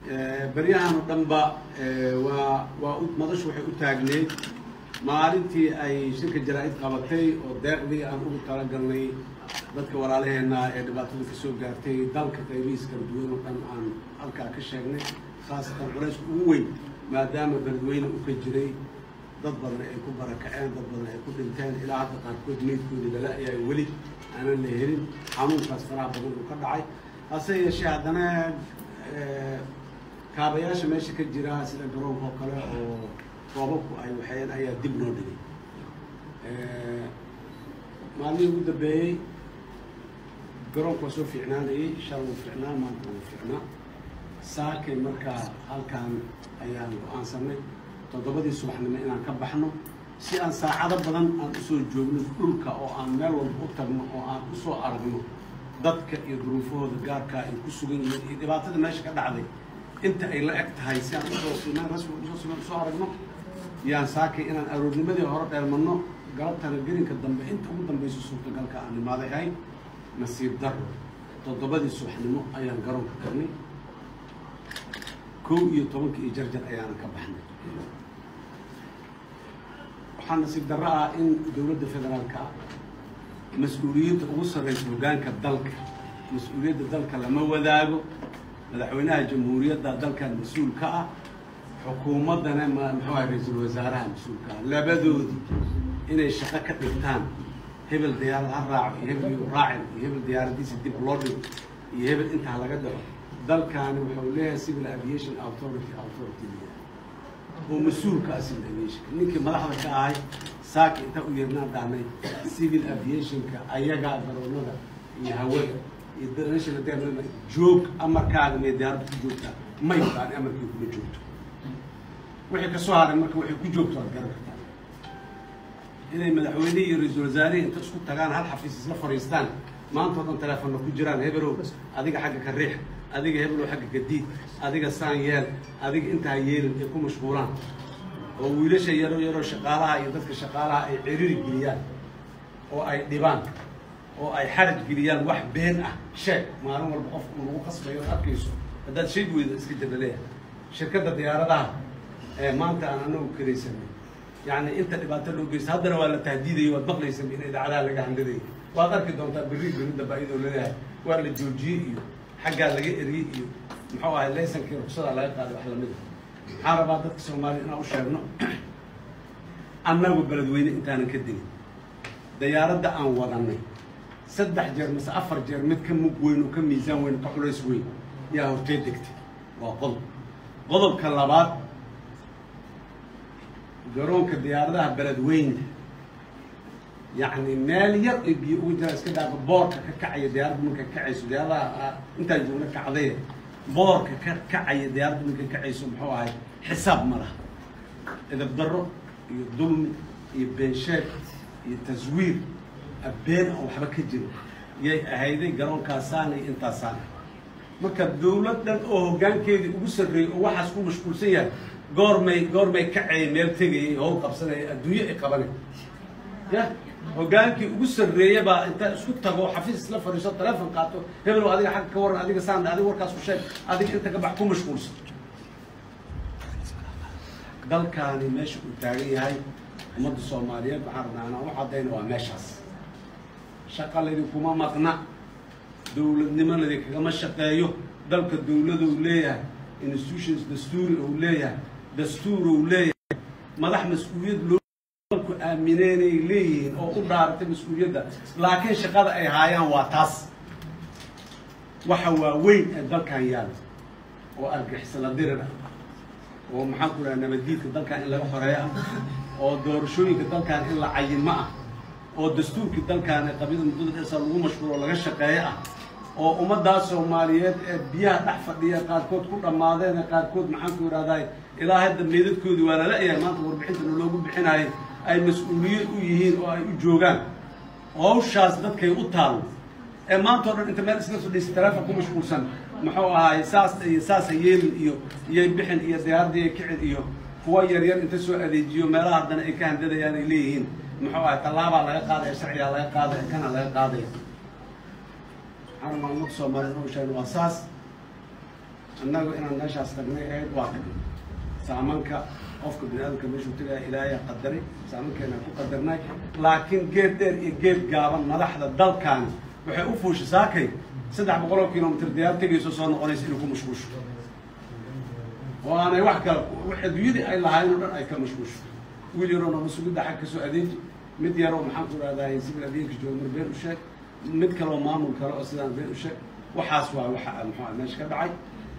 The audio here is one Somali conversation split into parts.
beryahan oo dhanba waa waa madashu waxay u taagneyd maalintii ay shirka jaraa-id qabatay oo deeqdii aan ugu talagalnay dadka walaalaheena ee dhibaatada ka soo gaartay dalka qaybihiis kala duwan oo dhan aan halkaa ka sheegnay khaasatan culayska ugu weyn maadaama beledweyne u ka jiray dad badan ay ku barakaceen dad badan ay ku dhinteen ilaa hadda qaarkood meydkoodii lala ayaa weli aanan la helin xanuunkaas faraha badan uu ka dhacay hase yeeshee haddana kaabayaasha meesha ka jira sida garoonka oo kale oo roobabku ay waxeen ayaa dib loo dhigay maalmihii ugu dambeeyey garoonku waa soo fiicnaanayay shalay wuu fiicnaa maanta wuu fiicnaa saakay markaa halkaan ayaan go-aansanay toddobadii subaxnimo inaan ka baxno si aan saacado badan aan usoo joogno dhulka oo aan meel walba u tagno oo aan usoo aragno dadka iyo duruufahooda gaarkaa ay ku sugan yihiin iyo dhibaatada meesha ka dhacday inta ay la eg tahay si aan usoo simaan rasmi usoo simaan usoo aragno yaan saakay inaan aroornimadii hore dheelmano galabtana gelinka dambe inta ugu dambeyso suurtagalka aan imaaday ahayd nasiib daro toddobadii subaxnimo ayaan garoonka tagnay kow iyo tobanka iyo jarjar ayaana ka baxnay waxaa nasiib darro ah in dowladda federaalka mas-uuliyadda ugu sarreysa hoggaanka dalka mas-uuliyadda dalka lama wadaago madaxweynaha jamhuuriyadda dalkan mas-uul ka ah xukuumaddana ma muxuu ahay ra-iisul wasaaraha mas-uulka ah labadoodi inay shaqo ka dhigtaan hebel diyaarad ha raaco iyo hebel yu raacin iyo hebel diyaaradiisa dib loo dhigo iyo hebel intaa laga dhaco dalkaani wuxuu leeyahay civil aviation authority authority oo mas-uulka ah civil aviation ninkii madaxda ka ahay saaka intaa u yeernaan dhahnay civil aviationka ayagaa garoonada iyo hawada iyo international airline joog amarkaaga mee diyaaradda ku joogtaa may baan amarkii kuma joogto wixii kasoo haray marka waxay ku joogto waad garan kartaa inay madaxweynihii iyo ra-iisul wasaarihii inta isku tagaan hal xafiis isla fadhiistaan maanta o dhan teleefonna ku jiraan hebelow adiga xagga ka riix adiga hebelow xagga ka diid adiga saan yeel adiga intaa yeelin ay ku mashquulaan oo wiilasha yaro yaroo shaqaalaha iyo dadka shaqaalaha ay ceriri geliyaan oo ay dhibaan oo ay xaraj geliyaan wax been ah sheeg maalin walba qofka uu lagu qasbayo od arkayso haddaad sheeg weyda iska jirna leeyahay shirkadda diyaaradaha ee maanta aan anagu karaysanay yani inta dhibaato loo geysta haddana waa la tahdiidaya waad maqlaysa in idaacadaha laga handadayo waad arki doontaa berri berri damba iyadoo leeyahay waa la joojiyey iyo xaggaa laga eriyey iyo muxuu ahay laysankii ruksadaa laga qaaday wax lamid a maxaan rabaa dadka soomaaliya inaan u sheegno annagu beledweyne intaanan ka digin dayaaradda aan wadanay saddex jeer mase afar jeer mid ka mug weyn oo ka miisaan weyn ka culays weyn yaa hortee degtay waa qodob qodobka labaad garoonka diyaaradaha beledweyne yacni meel yar ay biyo ugu jiraan iska dhaafa boorka ka kacaya diyaaradda marka kacayso diyaaradaha intaa joogna kacdee boorka ka kacaya diyaaradda marka kacayso muxuu ahay xisaab ma laha edab darro iyo dulmi iyo beensheeg iyo taswiir abeen oo waxba ka jiro yay ahayday garoonkaasaana iyo intaasaana marka dawladdan oo hoggaankeedii ugu sarreeyey oo waxaas ku mashquulsan yahay goormay goormay kacayay meel tegayay howl qabsanaya adduunyo ay qabanay ya hoggaankii ugu sarreeya baa intaa isku tago xafiis isla fadhiiso teleefon qaato hebelow adiga xagga ka waran adiga saan adiga warkaas ku sheeg adiga inta ka bax ku mashquulsan dalkaani meesha uu taagan yahay ummadda soomaaliyeed waxaan rabnaa anaan u caddayna waa meeshaas shaqaladii kuma maqna dowladnimadii kagama shaqeeyo dalka dowladou leeyahay institutions dastuuri ou leeyahay dastuur ou leeyahay madax mas-uuliyad loo dalku aamineenay leeyihiin oo u dhaaratay mas-uuliyadda laakiin shaqada ay haayaan waa taas waxa waaweyn ee dalkan yaala oo argixisala dirir ah oo maxaan ku dhaha nabaddiidka dalkan in laga xoreeyo ah oo doorashooyinka dalkan in la cayimo ah oo dastuurkii dalkan ee qabyada muddada dheersaa lagu mashquulo oo laga shaqeeyo ah oo ummaddaas soomaaliyeed ee biyaha dhex fadhiya qaarkood ku dhammaadeen ee qaarkood maxaan ku idhahday ilaa hadda meedadkoodii waa lala yahay maanta warbixintana loogu bixinayo ay mas-uuliyad u yihiin oo ay u joogaan hawshaas dadkay u taallo ee maanta o dhan inta meel iska fadhiisa teleefon ku mashquulsan muxuu ahaay saas iyo saasa yeelin iyo iyay bixin iyo diyaaradii ay kicin iyo kuwa yaryar inta soo adeejiyo meelaha haddana ay ka handadayaan ay leeyihiin muxuu ahay tallaabaa laga qaadaya sharcigaa laga qaadaya kana laga qaadaya waxaan maalmada soomaaliyed u sheegna waa saas annagu inaan meeshaas tagnay ahayd waa tagnay saamanka qofka bini aadamka meeshuu tagaya ilaahay qadaray saamankeena ku qadarnay laakiin geed dheer iyo geed gaaban madaxda dalkaani waxay u fuusha saakay saddex boqol oo kilomitr diyaar tegayso soo noqonaysa inuu ku mashquusho oo aanay wax kale adduunyadii ay lahaayeen o dhan ay ka mashquusho wiil yaroo nama sugidda xag kasoo adeeji mid yaroo maxaan ku rahdaa civil avianka joogmar been u sheeg mid kaleoo maamul kale oo sidaan been u sheeg waxaas waa waxa muxuu meesha ka dhacay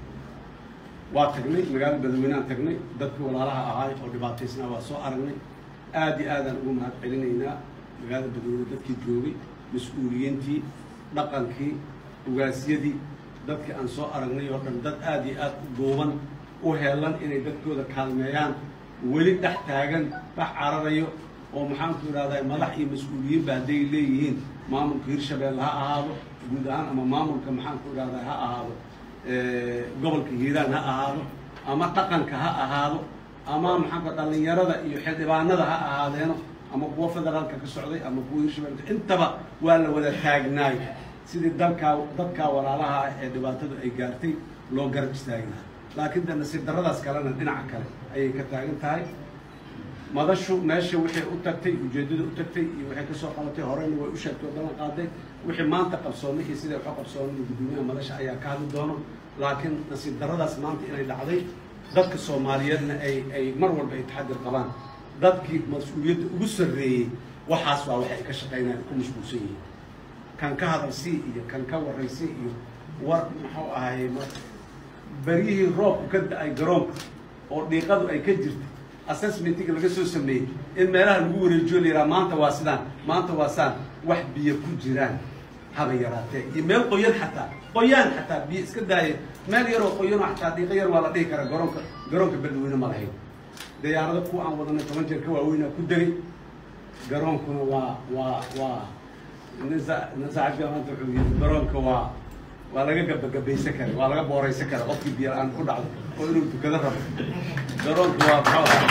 waa tagnay magaalo badaweyneaan tagnay dadkii walaalaha ahaay oo dhibaataysnaa waa soo aragnay aad iyo aadaan ugu mahad celinaynaa magaalada badaweyne dadkii joogay mas-uuliyiintii dhaqankii ugaasyadii dadkii aan soo aragnay oo dhan dad aad iyo aad u duuban u heelan inay dadkooda kaalmeeyaan weli dhex taagan dhex cararayo oo maxaanku idhahdaa madax iyo mas-uuliyiinba hadday leeyihiin maamulka hirshabeelle ha ahaado guud ahaan ama maamulka maxaanku idhahdaa ha ahaado gobolka hiiraan ha ahaado ama dhaqanka ha ahaado ama maxaanku dhalinyarada iyo xildhibaanada ha ahaadeeno ama kuwa federaalka ka socday ama kuwa hirshabeelle intaba waa la wada taagnaay sidii dalkaa dadkaa walaalaha ah ee dhibaatadu ay gaartay loo garab istaagi lahaa laakiin de nasiib darradaas kalena dhinaca kale ayay ka taagan tahay madashu meesha wixii u tagtay ujeeddada u tagtay iyo waxay kasoo qabatay horeyna way u sheegtay oo ballan qaaday wixii maanta qabsoomay iyo siday waxu qabsoomay guddoomiyaha madasha ayaa ka hadli doono laakiin nasiib darradaas maanta inay dhacday dadka soomaaliyeedna ay ay mar walba ay taxadir qabaan dadkii mas-uuliyadda ugu sarreeyey waxaas waa waxay ka shaqaynayaan ku mashquulsan yihiin kan ka hadalsii iyo kan ka warraysii iyo war muxuu ahaye beryihii roobku ka da-ay garoonka oo dhiiqadu ay ka jirtay assessmentiga laga soo sameeyey in meelaha lagu wareejiyo la yidhaha maanta waa sidaan maanta waa saan wax biyo ku jiraan haba yaraatee iyo meel qoyan xataa qoyaan xataa biyo iska daaya meel yaroo qoyanoo xataa dhiiqo yar waa la dhihi karaa garoonka garoonka beldaweyne ma lahayn diyaarado kuwa aan wadanay toban jeer ka waaweynaa ku degay garoonkuna waa waa waa nasa nasaaxibka maanta wuxuu yidhi garoonka waa waa laga gabagabaysan kara waa laga booraysan kara qofkii biyo la-aan ku dhacdo oo inuu tukado rabo garoonka waa muxuu ahaa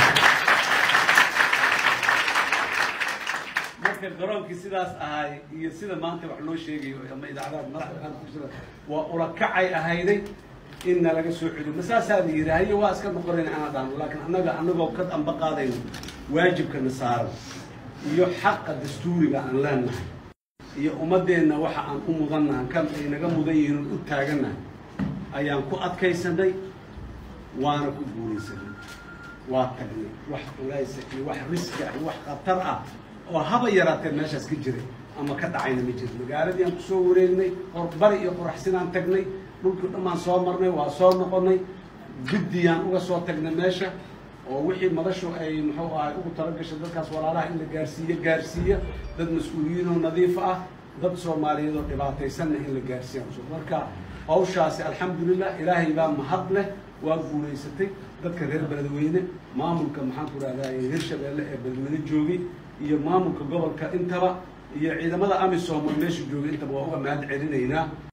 marka garoonkii sidaas ahaay iyo sida maanta wax loo sheegayo ama idaacadaha madaxda qaar ku jira waa ulakacay ahayday inna laga soo celiyo masaasaa la yidhi haye waa iska noqonayn ana dhaano laakiin annaga annagoo ka damba qaadayno waajibkana saaran iyo xaqa dastuuriga aan leenahay iyo ummaddeenna waxa aan u mudannahay kan ay naga mudan yihiin oon u taagannahay ayaan ku adkaysanay waana ku guulaysanay waa tagnay wax culaysa iyo wax riski ah iyo wax khatar ah oo haba yaraatee meeshaas ka jiray ama ka dhacayna ma jiro magaaladii aan kusoo wareegnay qorbari iyo qoraxsinaan tagnay dhulkii dhammaan soo marnay waa soo noqonay guddiyaan uga soo tagnay meesha oo wixii madashu ay muxuu ahay ugu talagashay dadkaas walaalaha in la gaarsiiyo gaarsiiya dad mas-uuliyiin oo nadiif ah dad soomaaliyeed oo dhibaataysanna in la gaarsiiya marka hawshaasi alxamdulilah ilaahay baa mahad leh waa guulaysatay dadka reer beledweyne maamulka maxaan ku rahdaa hirshabeelle ee beledweyne joogay iyo maamulka gobolka intaba iyo ciidamada amisom oo meesha joogay intaba waa uga mahad celinaynaa